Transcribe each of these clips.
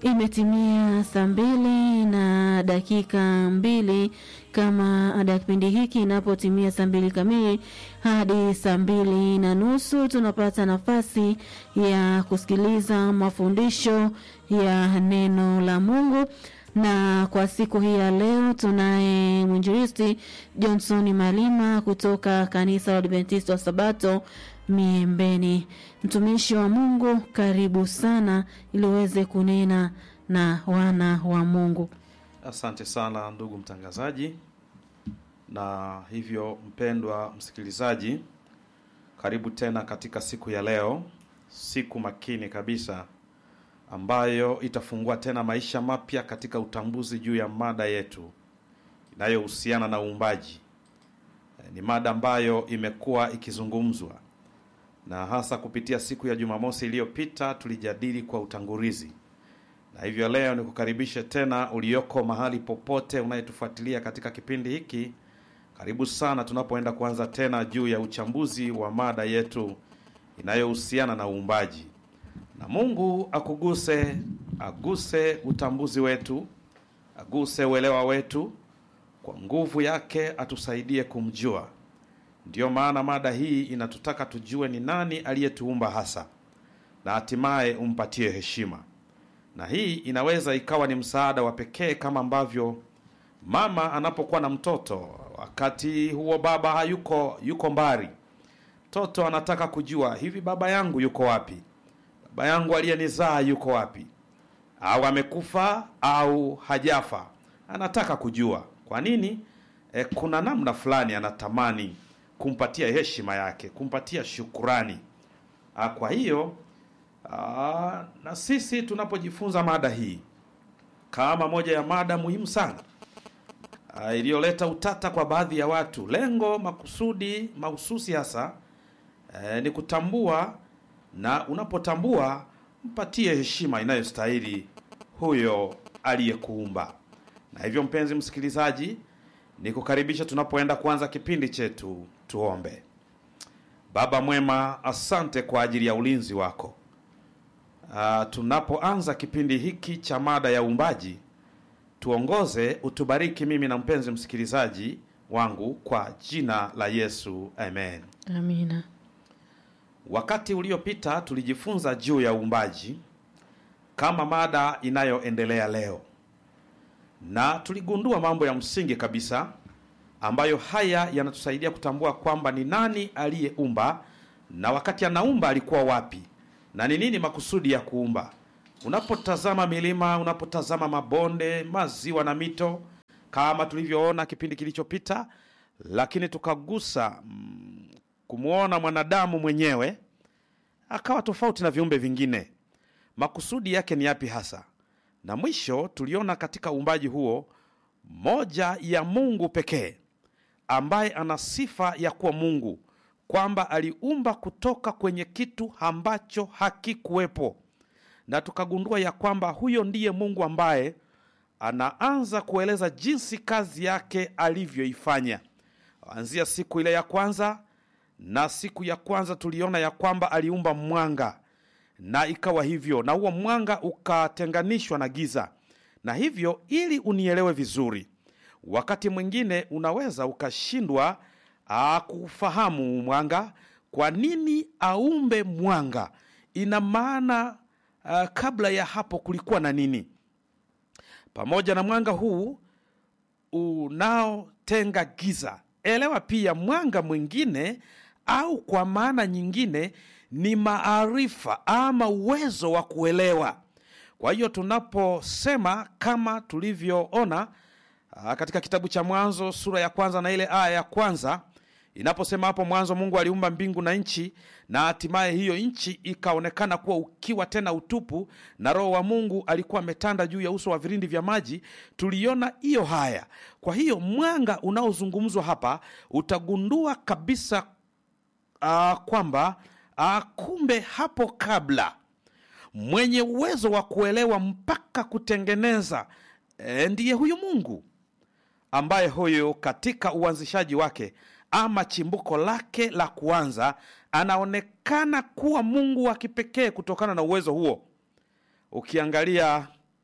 Imetimia saa mbili na dakika mbili kama ada ya kipindi hiki inapotimia saa mbili kamili hadi saa mbili na nusu tunapata nafasi ya kusikiliza mafundisho ya neno la Mungu na kwa siku hii ya leo tunaye mwinjilisti Johnson Malima kutoka kanisa la Adventista wa Sabato Miembeni. Mtumishi wa Mungu, karibu sana ili uweze kunena na wana wa Mungu. Asante sana ndugu mtangazaji, na hivyo mpendwa msikilizaji, karibu tena katika siku ya leo, siku makini kabisa ambayo itafungua tena maisha mapya katika utambuzi juu ya mada yetu inayohusiana na uumbaji. Ni mada ambayo imekuwa ikizungumzwa na hasa kupitia siku ya Jumamosi iliyopita tulijadili kwa utangulizi, na hivyo leo nikukaribishe tena ulioko mahali popote unayetufuatilia katika kipindi hiki. Karibu sana tunapoenda kuanza tena juu ya uchambuzi wa mada yetu inayohusiana na uumbaji na Mungu akuguse, aguse utambuzi wetu, aguse uelewa wetu, kwa nguvu yake atusaidie kumjua. Ndiyo maana mada hii inatutaka tujue ni nani aliyetuumba hasa, na hatimaye umpatie heshima. Na hii inaweza ikawa ni msaada wa pekee, kama ambavyo mama anapokuwa na mtoto, wakati huo baba hayuko, yuko mbali, mtoto anataka kujua hivi, baba yangu yuko wapi? baba yangu aliyenizaa yuko wapi? Au amekufa au hajafa? Anataka kujua. Kwa nini? E, kuna namna fulani anatamani kumpatia heshima yake, kumpatia shukurani. A, kwa hiyo a, na sisi tunapojifunza mada hii kama moja ya mada muhimu sana iliyoleta utata kwa baadhi ya watu, lengo makusudi mahususi hasa e, ni kutambua na unapotambua mpatie heshima inayostahili huyo aliyekuumba. Na hivyo, mpenzi msikilizaji, nikukaribisha tunapoenda kuanza kipindi chetu. Tuombe. Baba mwema, asante kwa ajili ya ulinzi wako. Uh, tunapoanza kipindi hiki cha mada ya uumbaji, tuongoze, utubariki mimi na mpenzi msikilizaji wangu kwa jina la Yesu, amen. Amina. Wakati uliopita tulijifunza juu ya uumbaji kama mada inayoendelea leo, na tuligundua mambo ya msingi kabisa ambayo haya yanatusaidia kutambua kwamba ni nani aliyeumba na wakati anaumba alikuwa wapi na ni nini makusudi ya kuumba. Unapotazama milima, unapotazama mabonde, maziwa na mito kama tulivyoona kipindi kilichopita, lakini tukagusa mm, kumwona mwanadamu mwenyewe akawa tofauti na viumbe vingine. Makusudi yake ni yapi hasa? Na mwisho tuliona katika uumbaji huo moja ya Mungu pekee ambaye ana sifa ya kuwa Mungu, kwamba aliumba kutoka kwenye kitu ambacho hakikuwepo, na tukagundua ya kwamba huyo ndiye Mungu ambaye anaanza kueleza jinsi kazi yake alivyoifanya, anzia siku ile ya kwanza na siku ya kwanza tuliona ya kwamba aliumba mwanga na ikawa hivyo, na huo mwanga ukatenganishwa na giza. Na hivyo, ili unielewe vizuri, wakati mwingine unaweza ukashindwa kufahamu mwanga, kwa nini aumbe mwanga, ina maana a, kabla ya hapo kulikuwa na nini? Pamoja na mwanga huu unaotenga giza, elewa pia mwanga mwingine au kwa maana nyingine ni maarifa ama uwezo wa kuelewa. Kwa hiyo tunaposema kama tulivyoona katika kitabu cha Mwanzo sura ya kwanza na ile aya ya kwanza inaposema hapo mwanzo Mungu aliumba mbingu na nchi, na hatimaye hiyo nchi ikaonekana kuwa ukiwa tena utupu, na Roho wa Mungu alikuwa ametanda juu ya uso wa vilindi vya maji. Tuliona hiyo haya. Kwa hiyo mwanga unaozungumzwa hapa utagundua kabisa Uh, kwamba uh, kumbe hapo kabla mwenye uwezo wa kuelewa mpaka kutengeneza e, ndiye huyu Mungu ambaye huyu katika uanzishaji wake ama chimbuko lake la kuanza anaonekana kuwa Mungu wa kipekee kutokana na uwezo huo. Ukiangalia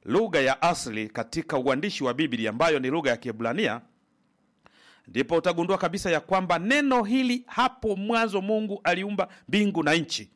lugha ya asili katika uandishi wa Biblia ambayo ni lugha ya Kiebrania, ndipo utagundua kabisa ya kwamba neno hili hapo mwanzo Mungu aliumba mbingu na nchi.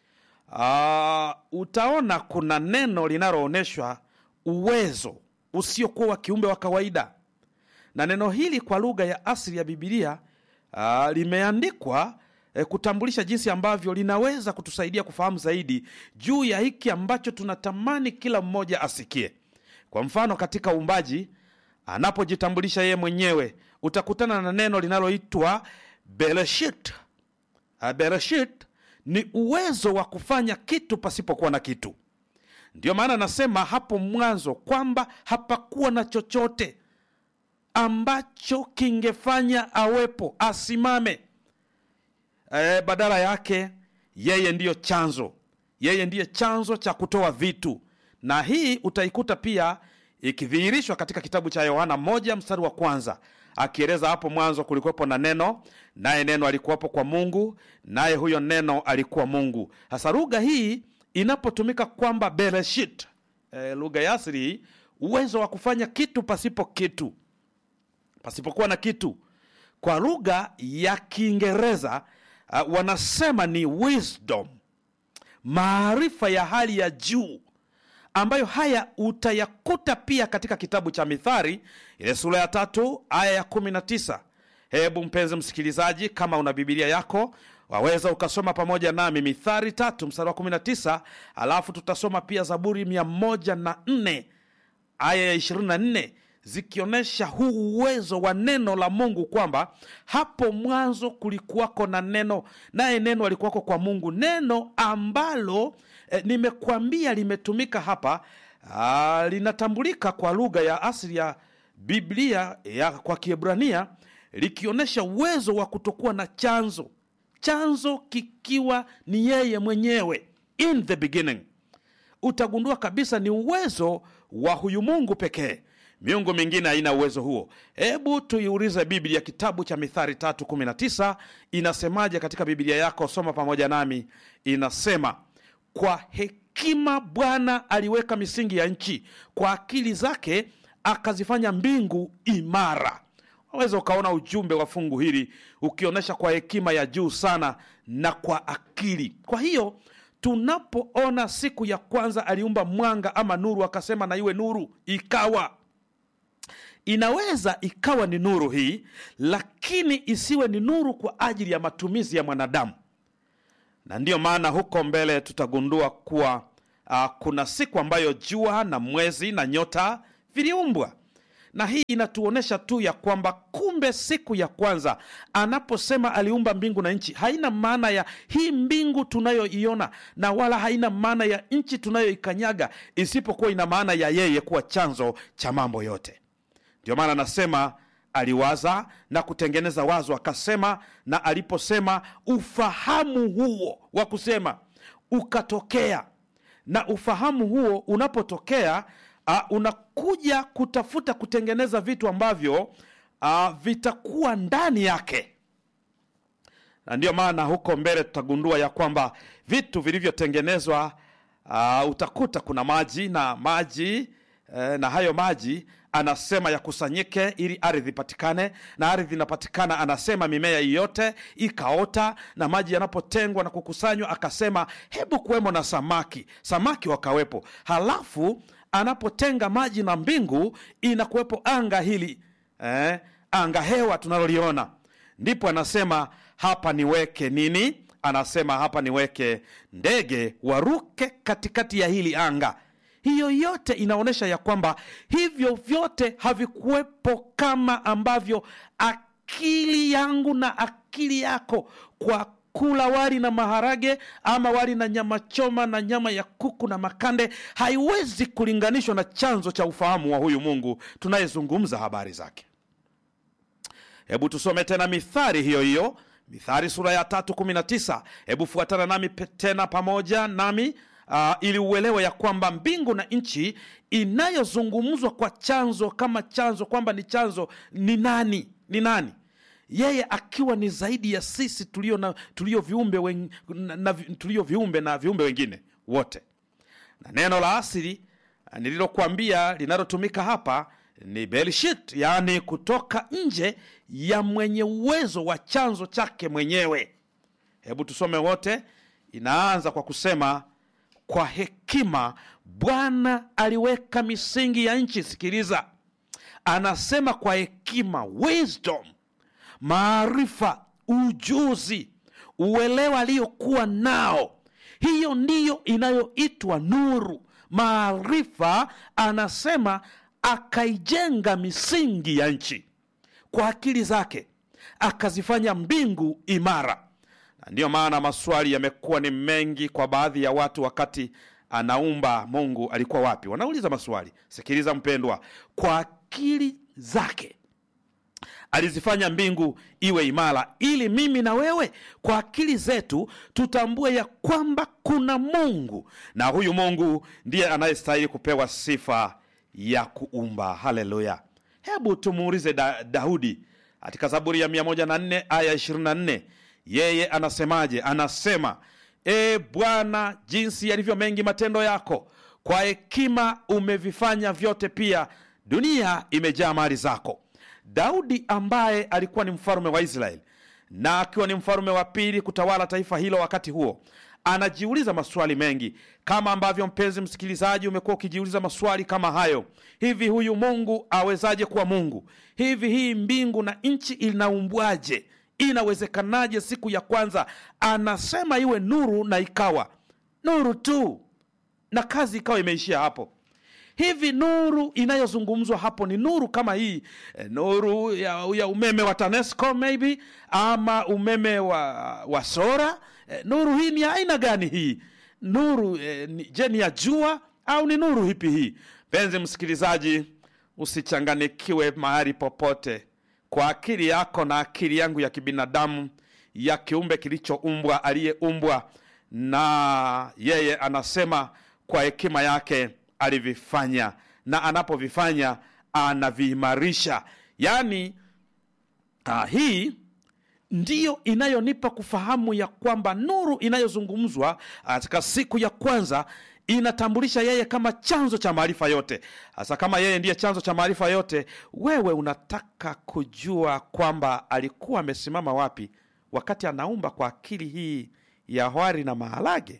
Uh, utaona kuna neno linaloonyeshwa uwezo usiokuwa wa kiumbe wa kawaida, na neno hili kwa lugha ya asili ya Biblia uh, limeandikwa eh, kutambulisha jinsi ambavyo linaweza kutusaidia kufahamu zaidi juu ya hiki ambacho tunatamani kila mmoja asikie. Kwa mfano, katika uumbaji anapojitambulisha yeye mwenyewe utakutana na neno linaloitwa Bereshit. Uh, Bereshit ni uwezo wa kufanya kitu pasipokuwa na kitu. Ndiyo maana nasema hapo mwanzo kwamba hapakuwa na chochote ambacho kingefanya awepo asimame. E, badala yake yeye ndiyo chanzo, yeye ndiye chanzo cha kutoa vitu, na hii utaikuta pia ikidhihirishwa katika kitabu cha Yohana moja mstari wa kwanza akieleza hapo mwanzo kulikuwepo na neno, naye neno alikuwepo kwa Mungu, naye huyo neno alikuwa Mungu. Sasa lugha hii inapotumika kwamba bereshit, e, lugha ya asili, uwezo wa kufanya kitu pasipo kitu, pasipokuwa na kitu. Kwa lugha ya Kiingereza uh, wanasema ni wisdom, maarifa ya hali ya juu ambayo haya utayakuta pia katika kitabu cha Mithali ile sura ya tatu aya ya kumi na tisa. Hebu mpenzi msikilizaji, kama una Bibilia yako waweza ukasoma pamoja nami Mithali tatu mstari wa kumi na tisa alafu tutasoma pia Zaburi mia moja na nne aya ya ishirini na nne zikionyesha huu uwezo wa neno la Mungu kwamba hapo mwanzo kulikuwako na neno, naye neno alikuwako kwa Mungu, neno ambalo eh, nimekwambia limetumika hapa ah, linatambulika kwa lugha ya asili ya Biblia ya kwa Kiebrania likionyesha uwezo wa kutokuwa na chanzo, chanzo kikiwa ni yeye mwenyewe, in the beginning. Utagundua kabisa ni uwezo wa huyu Mungu pekee. Miungu mingine haina uwezo huo. Hebu tuiulize Biblia, kitabu cha Mithali tatu kumi na tisa inasemaje katika Biblia yako? Soma pamoja nami. Inasema, kwa hekima Bwana aliweka misingi ya nchi, kwa akili zake akazifanya mbingu imara. Waweza ukaona ujumbe wa fungu hili ukionyesha kwa hekima ya juu sana na kwa akili. Kwa hiyo tunapoona siku ya kwanza aliumba mwanga ama nuru, akasema na iwe nuru, ikawa inaweza ikawa ni nuru hii, lakini isiwe ni nuru kwa ajili ya matumizi ya mwanadamu. Na ndiyo maana huko mbele tutagundua kuwa uh, kuna siku ambayo jua na mwezi na nyota viliumbwa, na hii inatuonyesha tu ya kwamba kumbe siku ya kwanza anaposema aliumba mbingu na nchi, haina maana ya hii mbingu tunayoiona na wala haina maana ya nchi tunayoikanyaga, isipokuwa ina maana ya yeye kuwa chanzo cha mambo yote. Ndio maana anasema aliwaza na kutengeneza wazo, akasema, na aliposema ufahamu huo wa kusema ukatokea. Na ufahamu huo unapotokea, uh, unakuja kutafuta kutengeneza vitu ambavyo uh, vitakuwa ndani yake, na ndiyo maana huko mbele tutagundua ya kwamba vitu vilivyotengenezwa, uh, utakuta kuna maji na maji eh, na hayo maji anasema yakusanyike ili ardhi ipatikane, na ardhi inapatikana, anasema mimea yote ikaota, na maji yanapotengwa na kukusanywa, akasema hebu kuwemo na samaki, samaki wakawepo. Halafu anapotenga maji na mbingu, inakuwepo anga hili eh, anga hewa tunaloliona, ndipo anasema hapa niweke nini? Anasema hapa niweke ndege waruke katikati ya hili anga hiyo yote inaonyesha ya kwamba hivyo vyote havikuwepo kama ambavyo akili yangu na akili yako kwa kula wali na maharage ama wali na nyama choma na nyama ya kuku na makande haiwezi kulinganishwa na chanzo cha ufahamu wa huyu Mungu tunayezungumza habari zake. Hebu tusome tena Mithali hiyo hiyo, Mithali sura ya tatu kumi na tisa. Hebu fuatana nami tena pamoja nami Uh, ili uelewe ya kwamba mbingu na nchi inayozungumzwa kwa chanzo kama chanzo kwamba ni chanzo ni nani? Ni nani? Yeye akiwa ni zaidi ya sisi tulio na tulio viumbe wen, na, na, tulio viumbe na viumbe wengine wote, na neno la asili nililokuambia linalotumika hapa ni belshit, yaani kutoka nje ya mwenye uwezo wa chanzo chake mwenyewe. Hebu tusome wote. Inaanza kwa kusema kwa hekima Bwana aliweka misingi ya nchi. Sikiliza, anasema kwa hekima, wisdom, maarifa, ujuzi, uelewa aliyokuwa nao, hiyo ndiyo inayoitwa nuru. Maarifa, anasema akaijenga misingi ya nchi kwa akili zake, akazifanya mbingu imara. Na ndiyo maana maswali yamekuwa ni mengi kwa baadhi ya watu wakati anaumba Mungu alikuwa wapi? Wanauliza maswali. Sikiliza mpendwa, kwa akili zake alizifanya mbingu iwe imara, ili mimi na wewe kwa akili zetu tutambue ya kwamba kuna Mungu na huyu Mungu ndiye anayestahili kupewa sifa ya kuumba. Haleluya! Hebu tumuulize da, Daudi katika Zaburi ya 104 aya 24, yeye anasemaje? Anasema, E Bwana, jinsi yalivyo mengi matendo yako, kwa hekima umevifanya vyote, pia dunia imejaa mali zako. Daudi ambaye alikuwa ni mfalume wa Israeli na akiwa ni mfalume wa pili kutawala taifa hilo wakati huo, anajiuliza maswali mengi, kama ambavyo mpenzi msikilizaji umekuwa ukijiuliza maswali kama hayo. Hivi huyu Mungu awezaje kuwa Mungu? Hivi hii mbingu na nchi inaumbwaje? Inawezekanaje? Siku ya kwanza anasema iwe nuru, na ikawa nuru tu, na kazi ikawa imeishia hapo. Hivi nuru inayozungumzwa hapo ni nuru kama hii e, nuru ya, ya umeme wa TANESCO maybe ama umeme wa, wa sora e, nuru hii ni aina gani hii nuru e, ni, je ni ya jua au ni nuru hipi hii? Penzi msikilizaji, usichanganikiwe mahali popote kwa akili yako na akili yangu ya kibinadamu ya kiumbe kilichoumbwa aliyeumbwa na yeye, anasema kwa hekima yake alivifanya na anapovifanya anaviimarisha. Yaani ah, hii ndiyo inayonipa kufahamu ya kwamba nuru inayozungumzwa katika siku ya kwanza inatambulisha yeye kama chanzo cha maarifa yote. Hasa kama yeye ndiye chanzo cha maarifa yote, wewe unataka kujua kwamba alikuwa amesimama wapi wakati anaumba kwa akili hii ya wari na maharage?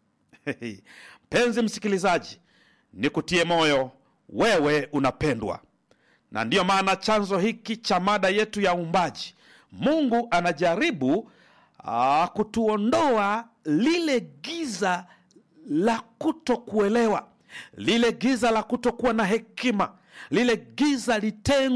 Mpenzi msikilizaji, nikutie moyo, wewe unapendwa, na ndiyo maana chanzo hiki cha mada yetu ya uumbaji, Mungu anajaribu aa, kutuondoa lile giza la kutokuelewa, lile giza la kutokuwa na hekima, lile giza litengwa